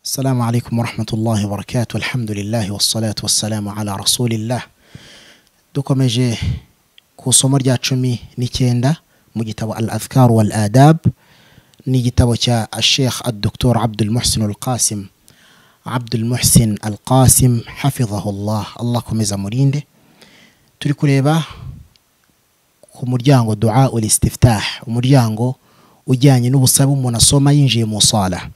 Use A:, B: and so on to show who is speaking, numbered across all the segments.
A: السلام عليكم ورحمة الله وبركاته الحمد لله والصلاة والسلام على رسول الله dukomeje ku isomo rya cumi n'icyenda mu gitabo al adhkar wal adab ni igitabo cya sheikh adoktor abdul muhsin al qasim abdul muhsin al qasim hafidhahullah allah akomeza amurinde turi kureba ku muryango dua ul istiftah umuryango ujyanye n'ubusabe umuntu asoma yinjiye mu sala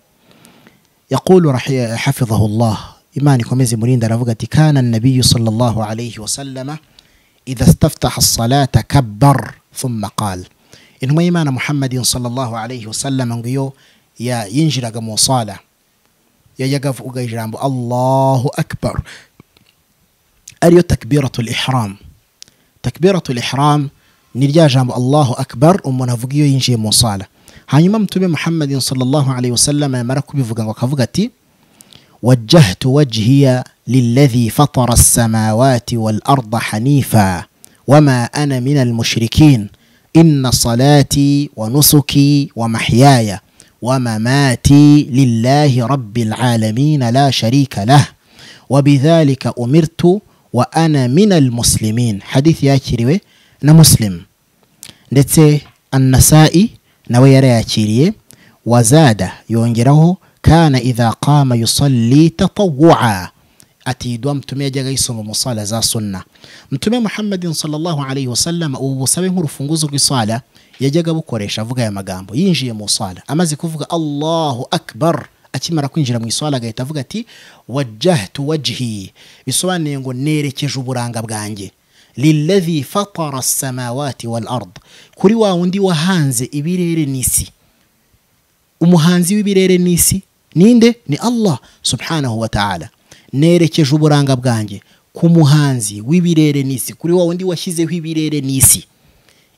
A: yaqulu rahi- hafidhahullah imana ikomeze imurinde aravuga ati kana nabiyu sallallahu alayhi wasallama idha staftaha salata kabbar thumma qal intumwa y'imana muhammadin sallallahu alayhi wasallama ngo iyo ya- yinjiraga mu sala yajyaga avuga ijambo allahu akbar ariyo takbiratul ihram takbiratul ihram ni rya jambo allahu akbar umuntu avuga iyo yinjiye mu sala hanyuma mutume muhammadin sallallahu alayhi wasallam yamara kubivuga ngo akavuga ati wajjahtu wajhiya lilladhi fatara as-samawati wal arda hanifa wama ana min al-mushrikin inna salati wa nusuki wa mahyaya wa mamati lillahi rabbil alamin la sharika lah وبذلك أمرت وأنا من المسلمين حديث ياكيريوي na muslim ndetse annasa'i nawe yarayakiriye wazada yongeraho kana idha qama yusalli tatawu'a ati idwa mtume yajyaga yisoma mu sala za sunna mtume muhammadin sallallahu alayhi wasallam ubu busabe nk'urufunguzo rw'isala yajyaga abukoresha avuga aya magambo yinjiye mu sala amaze kuvuga allahu akbar akimara kwinjira mu iswala agahita avuga ati wajjahtu wajhi bisobanuye ngo nerekeje uburanga bwanjye liladhi fatara samawati wal ard kuri wa wundi wahanze ibirere n'isi umuhanzi w'ibirere n'isi ninde ni allah subhanahu wa ta'ala nerekeje uburanga bwanjye ku muhanzi w'ibirere n'isi kuri wa wundi washyizeho ibirere n'isi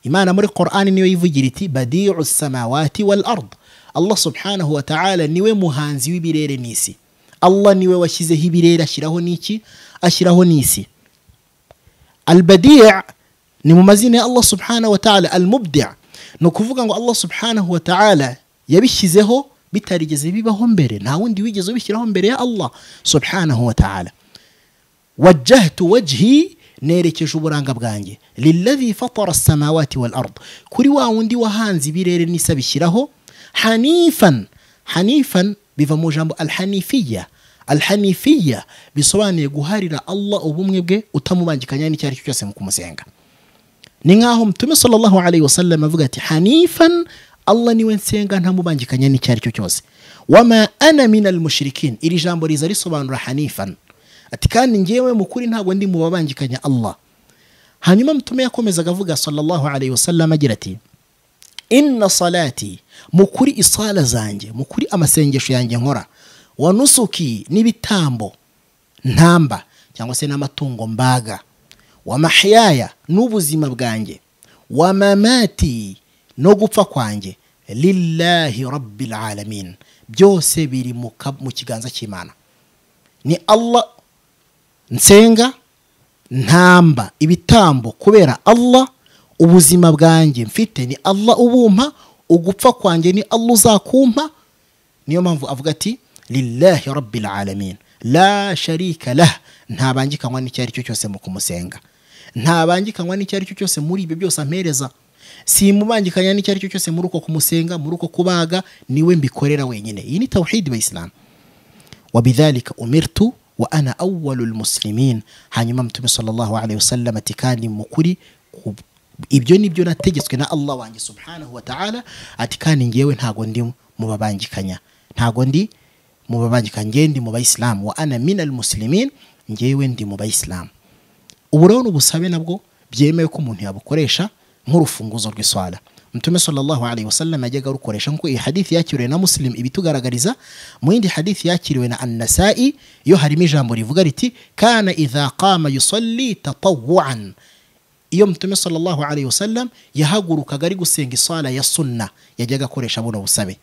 A: imana muri qur'ani niyo yivugira iti badiu samawati wal ard allah subhanahu wa ta'ala niwe muhanzi w'ibirere n'isi allah niwe washyizeho ibirere ashyiraho n'iki ashyiraho n'isi albadi ni mu mazina ya allah subhanahu wa ta'ala almubdi ni ukuvuga ngo allah subhanahu wa ta'ala yabishyizeho bitarigeze bibaho mbere nta wundi wigeze ubishyiraho mbere ya allah subhanahu wa ta'ala wajjahtu wajhi nerekeje uburanga bwanjye liladhi fatara samawati wal ard kuri wa wundi wahanze ibirere n'isi abishyiraho hanifan hanifan biva mu jambo alhanifiya alhanifiya bisobanuye guharira allah ubumwe bwe utamubangikanya n'icyo ari cyo cyose mu kumusenga ni nk'aho mutume sallallahu alayhi wasallam avuga ati hanifan allah niwe nsenga ntamubangikanya n'icyo ari cyo cyose wama ana min almushrikin iri jambo riza risobanura hanifan ati kandi ngewe mu kuri ntabwo ndi mu babangikanya allah hanyuma mutume yakomezaga avuga sallallahu alayhi wasallam agira ati inna salati mu kuri isala zanjye mu kuri amasengesho yanjye nkora wa nusuki n'ibitambo ntamba cyangwa se n'amatungo mbaga wa mahyaya n'ubuzima bwanjye wa mamati no gupfa kwanjye lillahi rabbil alamin byose biri mu ka- mu kiganza cy'imana ni allah nsenga ntamba ibitambo kubera allah ubuzima bwanjye mfite ni allah ubumpa ugupfa kwanjye ni allah uzakumpa niyo mpamvu avuga ati lillahi rabbil alamin la sharika lah ntabangikanywa n'icyo ari cyo cyose mu kumusenga ntabangikanywa n'icyo ari cyo cyose muri ibyo byose ampereza simubangikanya n'icyo ari cyo cyose muri uko kumusenga muri uko kubaga niwe mbikorera wenyine iyi ni tawhidi wa isilamu وبذلك أمرت وأنا أول المسلمين hanyuma mtume sallallahu alayhi wasallam ati kandi mukuri ku- ibyo ni byo nategetswe na allah wanjye subhanahu wa ta'ala ati kandi ngewe ntago ndi mu babangikanya ntago ndi mu babangikanya ngewe ndi mu bayisilamu wa ana min almuslimin ngewe ndi mu bayisilamu ubu rero ni ubusabe nabwo byemewe ko umuntu yabukoresha nk'urufunguzo rw'iswala mtume sallallahu alayhi wasallam yajyaga arukoresha nk'uko iyi hadithi yakiriwe na muslim ibitugaragariza mu yindi hadithi yakiriwe na annasa'i yo harimo ijambo rivuga riti kana idha qama yusalli tatawuan iyo mtume sallallahu alayhi wasallam yahagurukaga ari gusenga isala ya sunna yajyaga akoresha buno busabe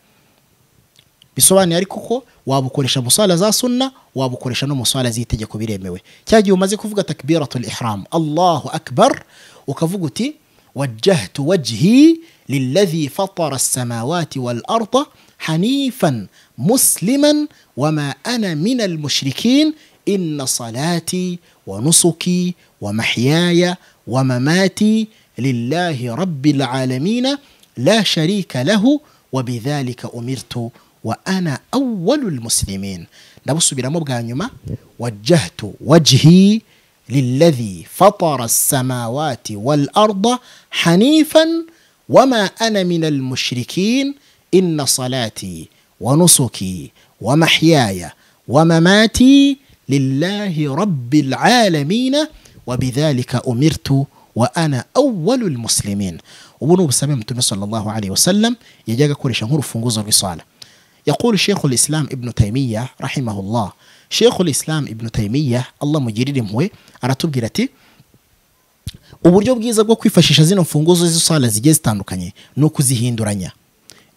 A: bisobanuye ariko ko wabukoresha mu sala za sunna wabukoresha no mu sala z'itegeko biremewe cya gihe umaze kuvuga takbiratul ihram allahu akbar ukavuga uti wajjahtu wajhi liladhi fatara samawati wal arda hanifan musliman wama ana mina almushrikin inna salati wa nusuki wa mahyaya wa mamati lillahi rabbil alamina la sharika lahu wa bidhalika umirtu wa ana awwalu lmuslimin ndabusubiramo bwa nyuma wajjahtu wajhi للذي فطر السماوات والارض حنيفا وما انا من المشركين ان صلاتي ونسكي ومحياي ومماتي لله رب العالمين وبذلك امرت وانا اول المسلمين ubu ni ubusabe mtume sallallahu alaihi wasallam yajyaga akoresha nk'urufunguzo rw'isala yakuru shekhu islam ibnu taymiya rahimahullah shekhu islam ibnu taymiya allah mugirire impuhwe aratubwira ati uburyo bwiza bwo kwifashisha zino mfunguzo z'isala zigiye zitandukanye ni ukuzihinduranya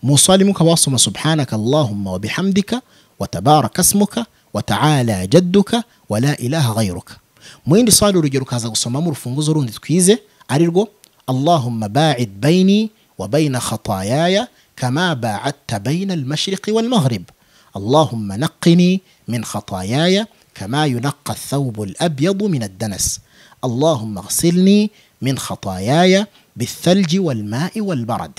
A: mu swali imwe ukaba wasoma subhanaka allahumma wa bihamdika wa tabaraka asmuka wa ta'ala jadduka wa la ilaha ghayruka mu yindi swali urugero ukaza gusomamo urufunguzo rundi twize ari rwo allahumma ba'id bayni wa bayna khatayaya كما باعدت بين المشرق والمغرب اللهم نقني من خطاياي كما ينقى الثوب الابيض من الدنس اللهم اغسلني من خطاياي بالثلج والماء والبرد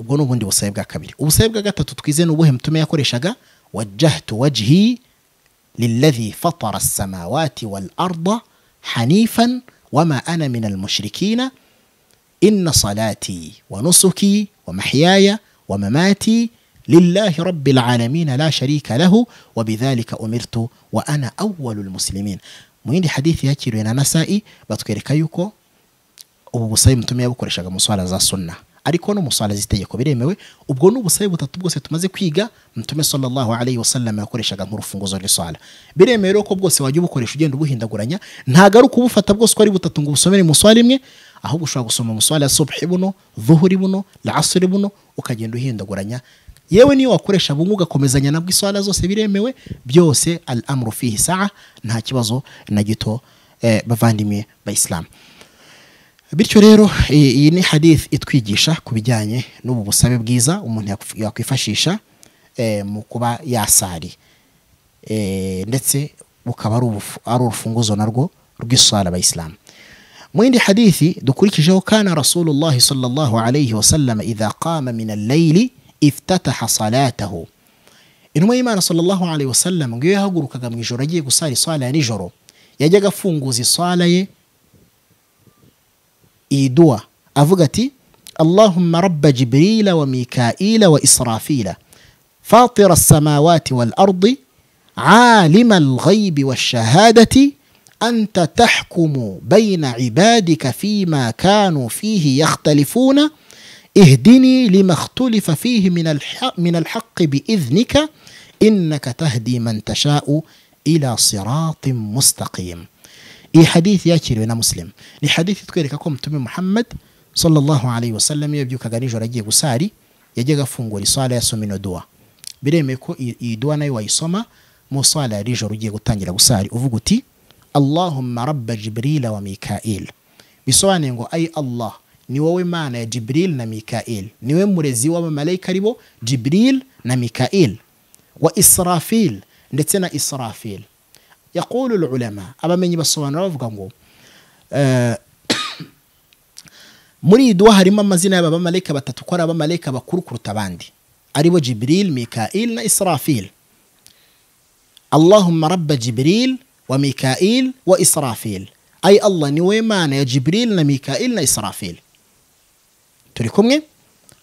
A: ubwo ni ubundi busabe bwa kabiri ubusabe bwa gatatu twize ni ubuhe mtume yakoreshaga wajjahtu wajhi liladhi fatara assamawati walarda hanifan wama ana min almushrikina إن صلاتي ونسكي ومحياي ومماتي لله رب العالمين لا شريك له وبذلك أمرت وأنا أول المسلمين mwindi hadithi yakiriwe na nasa'i batwereka yuko ubu busabe mutume yabukoreshaga mu swala za sunna ariko no mu swala z'itegeko biremewe ubwo ni ubusabe butatu bwose tumaze kwiga mutume sallallahu alayhi wasallam yakoreshaga nk'urufunguzo rw'iswala biremewe rero ko bwose wajya ubukoresha ugenda ubuhindaguranya ntago ari ukubufata bwose uko ari butatu ngo ubusomere mu swala imwe ahubwo ushobora gusoma umuswari ya subhi buno vuhuri buno lasuri buno ukagenda uhindaguranya yewe niyo wakoresha bumwe ugakomezanya nabwo iswara zose biremewe byose al amru fihi saa nta kibazo na gito eh, bavandimwe bayisilamu bityo rero iyi ni hadith itwigisha ku bijyanye n'ubu busabe bwiza umuntu yakwifashisha eh, mu kuba yasari eh, ndetse bukaba ari urufunguzo narwo rw'iswara abayisilamu mwindi hadithi dukurikijeho kana rasulullahi sallallahu alayhi wasallam idha qama min allayli iftataha salatahu intumwa y'imana sallallahu alayhi wasallam ngiyo yahagurukaga mu ijoro agiye gusara iswala ya nijoro yajyaga afunguza iswala ye iyi duwa avuga ati allahumma rabba jibrila wa mikaila wa israfila فاطر السماوات والأرض عالم الغيب والشهادة أنت تحكم بين عبادك فيما كانوا فيه يختلفون اهدني لما اختلف فيه من الحق, من الحق بإذنك إنك تهدي من تشاء إلى صراط مستقيم إي حديث ياكير ونا مسلم ni hadithi itwereka mutume muhammad sallallahu alayhi wasallam iyo yabyukaga nijoro agiye gusari yajyaga afungura iswala yasoma ino duwa biremeye ko iyi duwa nayo wayisoma mu swala ya nijoro ugiye gutangira gusari uvuga uti allahumma rabba jibrila wa mikail bisobanuye ngo ayi allah ni wowe mana ya jibril na mikail niwe murezi w'abamalayika ari bo jibril na mikail wa israfil ndetse na israfil yaqulu ulama abamenyi basobanura bavuga ngo muri iyi duwa harimo amazina y'abamalayika batatu ko ari abamalayika bakuru kuruta abandi ari bo jibril mikail na israfil allahumma rabba jibril wa mikail wa israfil ayi allah niwe mana ya jibril na mikail na israfil turi kumwe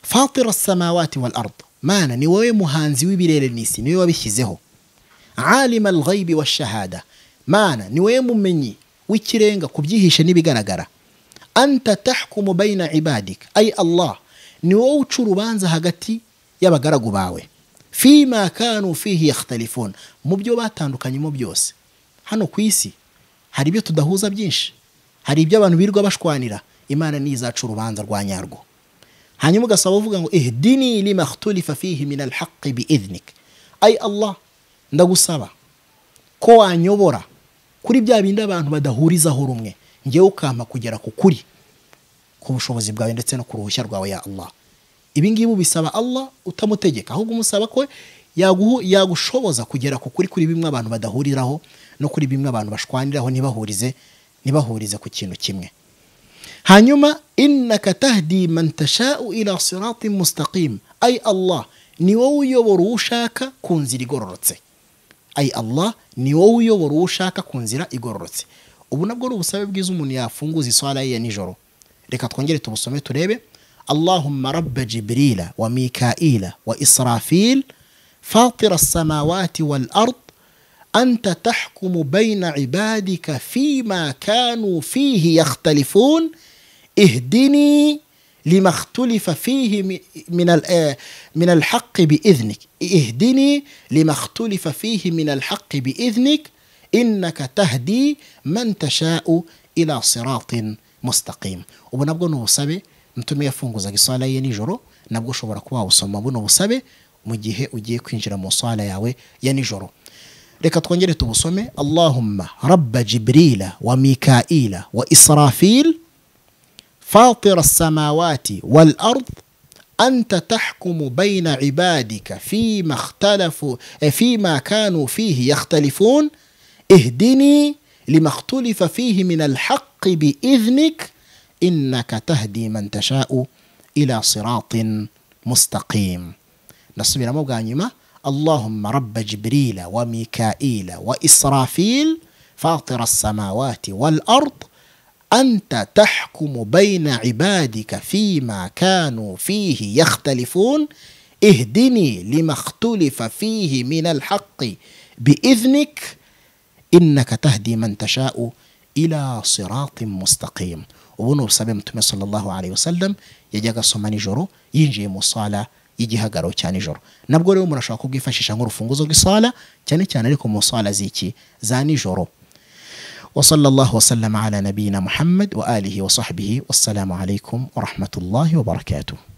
A: fatira samawati wal ard mana ni wowe muhanzi w'ibirere n'isi niwe wabishyizeho alima alghaibi washahada mana ni wowe mumenyi w'ikirenga ku byihishe n'ibigaragara anta tahkumu baina ibadika ayi allah ni wowe uca urubanza hagati y'abagaragu bawe fima kanu fihi yakhtalifun mu byo batandukanyemo byose hano ku isi hari ibyo tudahuza byinshi hari ibyo abantu birirwa bashwanira imana ni izaca urubanza rwa nyarwo hanyuma ugasaba uvuga ngo ihdini lima khtulifa fihi min alhaqi biidhnik ayi allah ndagusaba ko wanyobora kuri bya bindi abantu badahurizaho rumwe ngewe ukampa kugera ku kuri ku bushobozi bwawe ndetse no ku ruhushya rwawe ya allah ibi ngibi ubisaba allah utamutegeka ahubwo umusaba ko yaguhu- yagushoboza kugera ku kuri kuri bimwe abantu badahuriraho no kuri bimwe abantu bashwaniraho ntibahurize ntibahurize ku kintu kimwe hanyuma innaka tahdi man tashau ila siratin mustaqim ay allah ni wowe uyobora uwo ushaka ku nzira igororotse ay allah ni wowe uyobora uwo ushaka ku nzira igororotse ubu nabwo ni ubusabe bwiza umuntu yafunguza iswara ye ya nijoro reka twongere tubusome turebe allahumma rabba jibrila wa mikaila wa israfil fatira الsamawati wal ard أنت تحكم بين عبادك فيما كانوا فيه يختلفون اهدني لما اختلف فيه م- من ال- من الحق بإذنك اهدني لما اختلف فيه من الحق بإذنك إنك تهدي من تشاء إلى صراط مستقيم ubu nabwo ni ubusabe mtume yafunguzaga iswala ye nijoro nabwo ushobora kuba wawusoma buno busabe mu gihe ugiye kwinjira mu swala yawe ya nijoro reka twongere tubusome allahumma rabba jibrila wa mikaila wa israfil فاطر السماوات والارض انت تحكم بين عبادك فيما اختلفوا فيما كانوا فيه يختلفون اهدني لما اختلف فيه من الحق باذنك انك تهدي من تشاء الى صراط مستقيم نصبر موغانيما اللهم رب جبريل وميكائيل واسرافيل فاطر السماوات والارض أنت تحكم بين عبادك فيما كانوا فيه يختلفون اهدني لما اختلف فيه من الحق بإذنك إنك تهدي من تشاء إلى صراط مستقيم ubuno busabe mutume sallallahu alayhi wasallam yajyaga asoma nijoro yinjiye mu sala y'igihagararo cya nijoro nabwo rero murashobora kubwifashisha nk'urufunguzo rw'isala cyane cyane ariko mu sala z'iki za nijoro وصلى الله وسلم على نبينا محمد وآله وصحبه والسلام عليكم ورحمة الله وبركاته